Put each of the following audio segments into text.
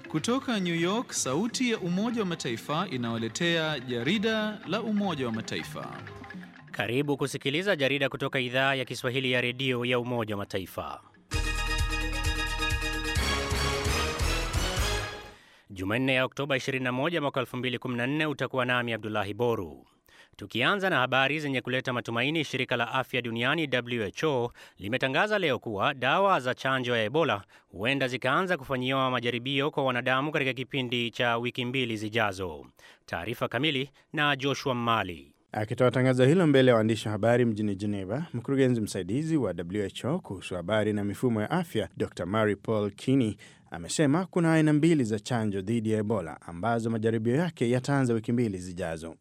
Kutoka New York, sauti ya Umoja wa Mataifa inawaletea jarida la Umoja wa Mataifa. Karibu kusikiliza jarida kutoka idhaa ya Kiswahili ya redio ya Umoja wa Mataifa. Jumanne ya Oktoba 21 mwaka 2014 utakuwa nami Abdullahi Boru. Tukianza na habari zenye kuleta matumaini, shirika la afya duniani WHO limetangaza leo kuwa dawa za chanjo ya Ebola huenda zikaanza kufanyiwa majaribio kwa wanadamu katika kipindi cha wiki mbili zijazo. Taarifa kamili na Joshua Mali. Akitoa tangazo hilo mbele ya waandishi wa habari mjini Geneva, mkurugenzi msaidizi wa WHO kuhusu habari na mifumo ya afya Dr Mary Paul Kinney amesema kuna aina mbili za chanjo dhidi ya Ebola ambazo majaribio yake yataanza wiki mbili zijazo.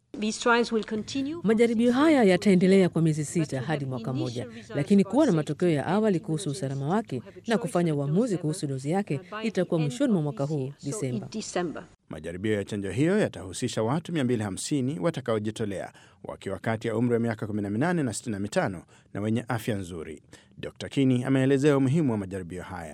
Majaribio haya yataendelea kwa miezi sita hadi mwaka mmoja, lakini kuwa na matokeo ya awali kuhusu usalama wake na kufanya uamuzi kuhusu dozi yake itakuwa mwishoni mwa mwaka huu Disemba. Majaribio ya chanjo hiyo yatahusisha watu 250 watakaojitolea wakiwa kati ya umri wa miaka 18 na 65 na wenye afya nzuri. Dr Kini ameelezea umuhimu wa majaribio haya.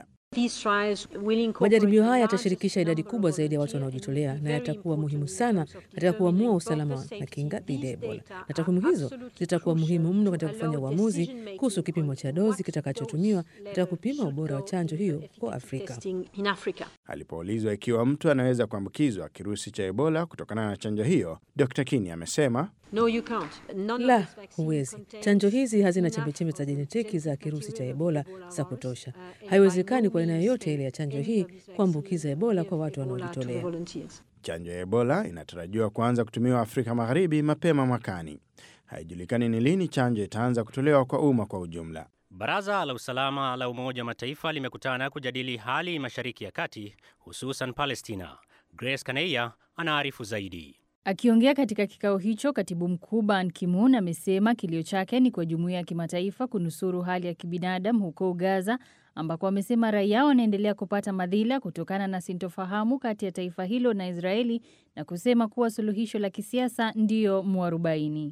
Majaribio haya yatashirikisha idadi kubwa zaidi ya watu wanaojitolea na yatakuwa muhimu sana katika kuamua usalama na kinga dhidi ya Ebola, na takwimu hizo zitakuwa muhimu mno katika kufanya uamuzi kuhusu kipimo cha dozi kitakachotumiwa katika kupima ubora wa chanjo hiyo kwa Afrika. Alipoulizwa ikiwa mtu anaweza kuambukizwa kirusi cha Ebola kutokana na chanjo hiyo, Dr Kini amesema No, la, huwezi. Chanjo hizi hazina chembechembe za jenetiki za kirusi cha Ebola za kutosha. Haiwezekani kwa aina yoyote ile ya chanjo hii kuambukiza Ebola kwa watu wanaojitolea. Chanjo ya Ebola inatarajiwa kuanza kutumiwa Afrika Magharibi mapema mwakani. Haijulikani ni lini chanjo itaanza kutolewa kwa umma kwa ujumla. Baraza la usalama la Umoja wa Mataifa limekutana kujadili hali Mashariki ya Kati, hususan Palestina. Grace Kaneia anaarifu zaidi. Akiongea katika kikao hicho, katibu mkuu Ban Ki-moon amesema kilio chake ni kwa jumuiya ya kimataifa kunusuru hali ya kibinadamu huko Gaza, ambako amesema raia wanaendelea kupata madhila kutokana na sintofahamu kati ya taifa hilo na Israeli, na kusema kuwa suluhisho la kisiasa ndiyo mwarobaini.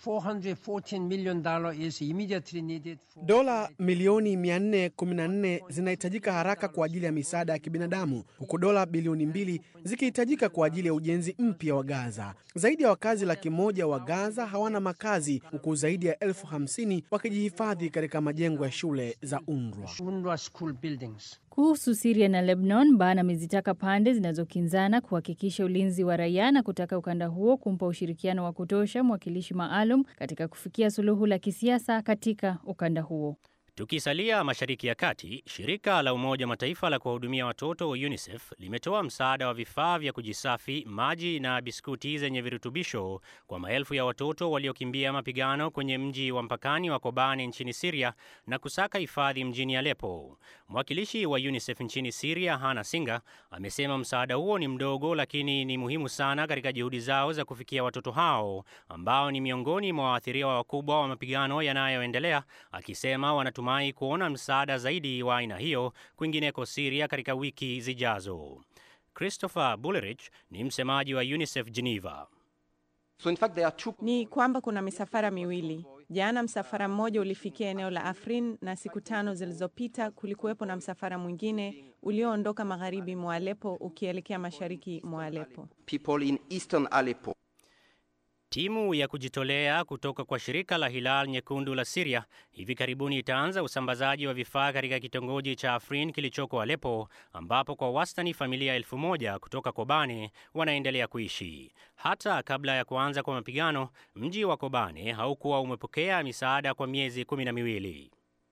Dola milioni 414 zinahitajika haraka kwa ajili ya misaada ya kibinadamu huku dola bilioni mbili zikihitajika kwa ajili ya ujenzi mpya wa Gaza. Zaidi ya wakazi laki moja wa Gaza hawana makazi huku zaidi ya elfu hamsini wakijihifadhi katika majengo ya shule za UNRWA. Kuhusu Siria na Lebanon, Ban amezitaka pande zinazokinzana kuhakikisha ulinzi wa raia na kutaka ukanda huo kumpa ushirikiano wa kutosha mwakilishi maalum katika kufikia suluhu la kisiasa katika ukanda huo. Tukisalia Mashariki ya Kati, shirika la Umoja wa Mataifa la kuwahudumia watoto UNICEF limetoa msaada wa vifaa vya kujisafi, maji na biskuti zenye virutubisho kwa maelfu ya watoto waliokimbia mapigano kwenye mji wa mpakani wa Kobani nchini Siria na kusaka hifadhi mjini Aleppo. Mwakilishi wa UNICEF nchini Siria, Hana Singa, amesema msaada huo ni mdogo, lakini ni muhimu sana katika juhudi zao za kufikia watoto hao ambao ni miongoni mwa waathiriwa wakubwa wa mapigano yanayoendelea, akisema wanatu mai kuona msaada zaidi wa aina hiyo kwingineko Siria katika wiki zijazo. Christopher Bullerich ni msemaji wa UNICEF Geneva. So in fact, there are two... Ni kwamba kuna misafara miwili. Jana msafara mmoja ulifikia eneo la Afrin na siku tano zilizopita kulikuwepo na msafara mwingine ulioondoka magharibi mwa Aleppo ukielekea mashariki mwa Aleppo. People in eastern Aleppo. Timu ya kujitolea kutoka kwa shirika la Hilal Nyekundu la Siria hivi karibuni itaanza usambazaji wa vifaa katika kitongoji cha Afrin kilichoko Aleppo, ambapo kwa wastani familia elfu moja kutoka Kobane wanaendelea kuishi. Hata kabla ya kuanza kwa mapigano, mji wa Kobane haukuwa umepokea misaada kwa miezi kumi na miwili.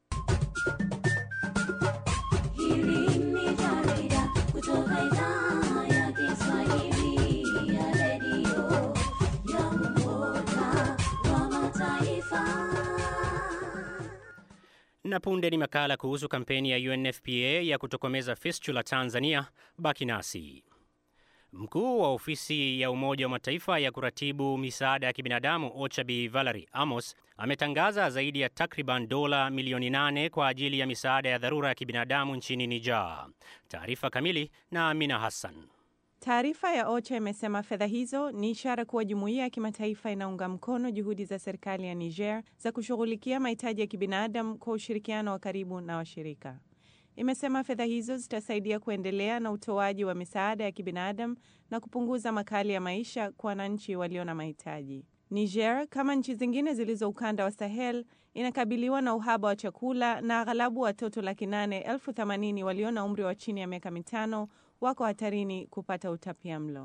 Na punde ni makala kuhusu kampeni ya UNFPA ya kutokomeza fistula Tanzania. Baki nasi. Mkuu wa ofisi ya Umoja wa Mataifa ya kuratibu misaada ya kibinadamu OCHA Bi Valerie Amos ametangaza zaidi ya takriban dola milioni nane kwa ajili ya misaada ya dharura ya kibinadamu nchini Niger. Taarifa kamili na Amina Hassan. Taarifa ya OCHA imesema fedha hizo ni ishara kuwa jumuiya ya kimataifa inaunga mkono juhudi za serikali ya Niger za kushughulikia mahitaji ya kibinadamu kwa ushirikiano wa karibu na washirika. imesema fedha hizo zitasaidia kuendelea na utoaji wa misaada ya kibinadamu na kupunguza makali ya maisha kwa wananchi walio na mahitaji. Niger, kama nchi zingine zilizo ukanda wa Sahel, inakabiliwa na uhaba wa chakula na aghalabu watoto laki nane elfu themanini walio na umri wa chini ya miaka mitano wako hatarini kupata utapia mlo.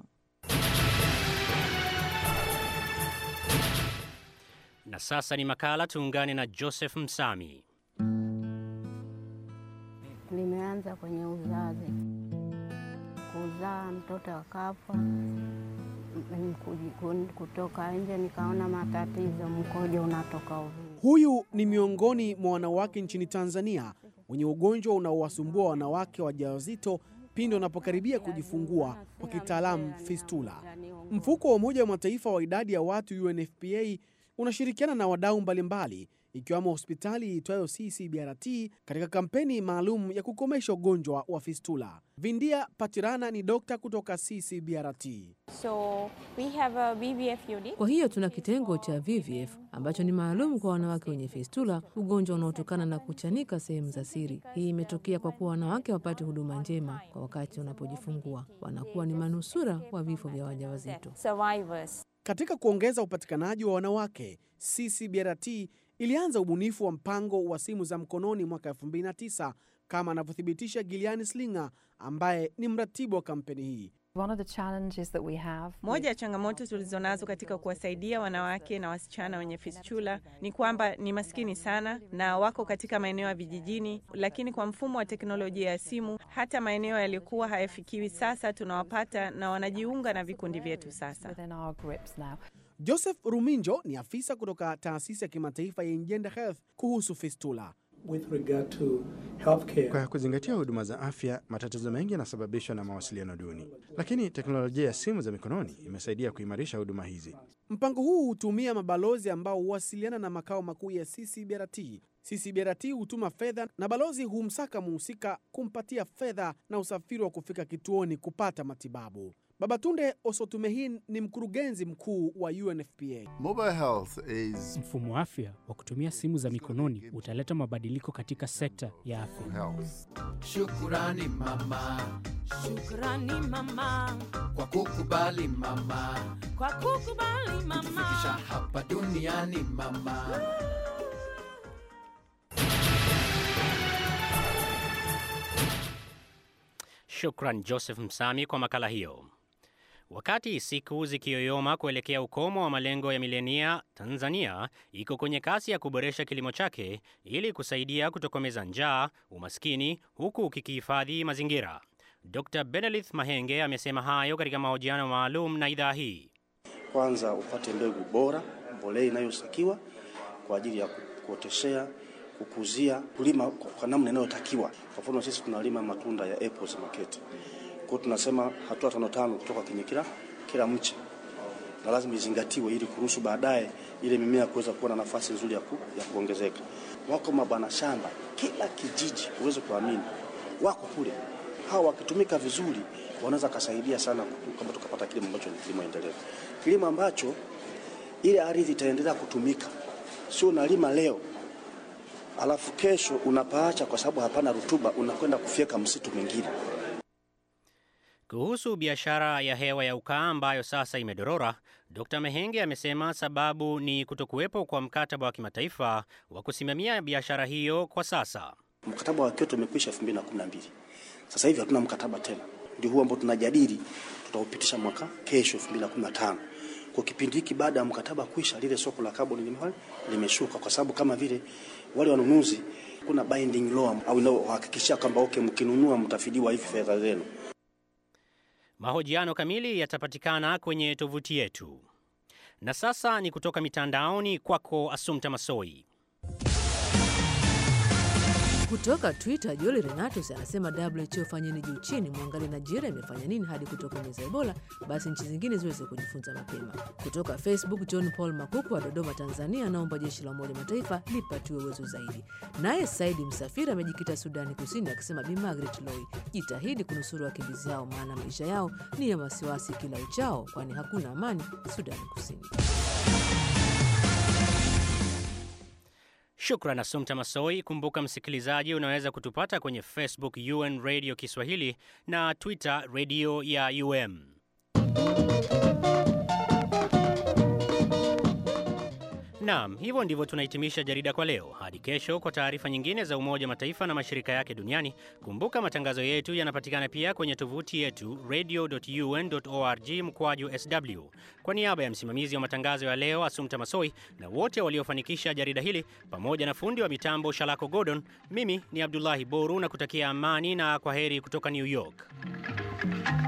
Na sasa ni makala, tuungane na Joseph Msami. Nimeanza kwenye uzazi, kuzaa mtoto akafa, kutoka nje nikaona matatizo, mkojo unatoka ovini. Huyu ni miongoni mwa wanawake nchini Tanzania wenye ugonjwa unaowasumbua wanawake wajawazito pindi wanapokaribia kujifungua, kwa kitaalamu fistula. Mfuko wa Umoja wa Mataifa wa idadi ya watu UNFPA unashirikiana na wadau mbalimbali ikiwemo hospitali iitwayo CCBRT katika kampeni maalum ya kukomesha ugonjwa wa fistula. Vindia Patirana ni dokta kutoka CCBRT. So, we have a VVF unit. Kwa hiyo tuna kitengo cha VVF ambacho ni maalum kwa wanawake wenye fistula, ugonjwa unaotokana na kuchanika sehemu za siri. Hii imetokea kwa kuwa wanawake wapate huduma njema kwa wakati wanapojifungua, wanakuwa ni manusura wa vifo vya wajawazito. Survivors. Katika kuongeza upatikanaji wa wanawake, CCBRT ilianza ubunifu wa mpango wa simu za mkononi mwaka 2009 kama anavyothibitisha Giliani Slinger ambaye ni mratibu wa kampeni hii. One of the challenges that we have Moja ya changamoto tulizonazo katika kuwasaidia wanawake na wasichana wenye fistula ni kwamba ni maskini sana na wako katika maeneo ya vijijini, lakini kwa mfumo wa teknolojia ya simu, hata maeneo yaliyokuwa hayafikiwi sasa tunawapata na wanajiunga na vikundi vyetu sasa. within our grips now. Joseph Ruminjo ni afisa kutoka taasisi ya kimataifa ya Engender Health kuhusu fistula. With regard to healthcare, Kwa kuzingatia huduma za afya, matatizo mengi yanasababishwa na mawasiliano duni, lakini teknolojia ya simu za mikononi imesaidia kuimarisha huduma hizi. Mpango huu hutumia mabalozi ambao huwasiliana na makao makuu ya CCBRT. CCBRT hutuma fedha na balozi humsaka muhusika kumpatia fedha na usafiri wa kufika kituoni kupata matibabu. Babatunde Osotumehin ni mkurugenzi mkuu wa UNFPA. Mobile health is Mfumo wa afya wa kutumia simu za mikononi utaleta mabadiliko katika sekta ya afya. health. Shukurani mama, Shukrani mama kwa kukubali mama, kwa kukubali kutufikisha mama. hapa duniani mama. Shukran Joseph Msami kwa makala hiyo. Wakati siku zikiyoyoma kuelekea ukomo wa malengo ya milenia, Tanzania iko kwenye kasi ya kuboresha kilimo chake ili kusaidia kutokomeza njaa, umaskini, huku kikihifadhi mazingira. Dr Benelith Mahenge amesema hayo katika mahojiano maalum na idhaa hii. Kwanza upate mbegu bora, mbolea inayotakiwa kwa ajili ya kuoteshea, kukuzia, kulima kwa kwa namna inayotakiwa. Kwa mfano sisi tunalima matunda ya apples market. Kwa hiyo tunasema hatua tano tano kutoka kwenye kila kila mche, na lazima izingatiwe ili kuruhusu baadaye ile mimea kuweza kuwa na nafasi nzuri ya, ku, ya kuongezeka. Wako mabwana shamba kila kijiji, uweze kuamini, wako kule. Hawa wakitumika vizuri wanaweza kasaidia sana ku- kama tukapata kilimo ambacho ni kilimo endelevu, kilimo ambacho ile ardhi itaendelea kutumika, sio unalima leo alafu kesho unapaacha kwa sababu hapana rutuba, unakwenda kufyeka msitu mwingine. Kuhusu biashara ya hewa ya ukaa ambayo sasa imedorora, Dr Mehenge amesema sababu ni kutokuwepo kwa mkataba wa kimataifa wa kusimamia biashara hiyo kwa sasa. Mkataba wa Kyoto umekwisha 2012. Sasa hivi hatuna mkataba tena, ndio huo ambao tunajadili, tutaupitisha mwaka kesho 2015. Kwa kipindi hiki baada ya mkataba kuisha, lile soko la kaboni lime- limeshuka, kwa sababu kama vile wale wanunuzi, kuna binding law au inayohakikishia kwamba okay, mkinunua mtafidiwa hivi fedha zenu. Mahojiano kamili yatapatikana kwenye tovuti yetu. Na sasa ni kutoka mitandaoni kwako Asumta Masoi. Kutoka Twitter, Joli Renatus anasema WHO fanyeni juu chini, mwangalie Nigeria imefanya nini hadi kutokomeza Ebola, basi nchi zingine ziweze kujifunza mapema. Kutoka Facebook, John Paul Makuku wa Dodoma, Tanzania, anaomba jeshi la Umoja wa Mataifa lipatiwe uwezo zaidi. Naye Saidi Msafiri amejikita Sudani Kusini akisema Bi Margaret Loi, jitahidi kunusuru wakimbizi hao, maana maisha yao ni ya wasiwasi kila uchao, kwani hakuna amani Sudani Kusini. Shukran Asumta Masoi. Kumbuka msikilizaji, unaweza kutupata kwenye Facebook UN Radio Kiswahili na Twitter Radio ya UM. Naam, hivyo ndivyo tunahitimisha jarida kwa leo. Hadi kesho kwa taarifa nyingine za Umoja wa Mataifa na mashirika yake duniani. Kumbuka matangazo yetu yanapatikana pia kwenye tovuti yetu radio.un.org mkwaju sw. Kwa niaba ya msimamizi wa matangazo ya leo Asumta Masoi na wote waliofanikisha jarida hili pamoja na fundi wa mitambo Shalako Gordon, mimi ni Abdullahi Boru na kutakia amani na kwa heri kutoka New York.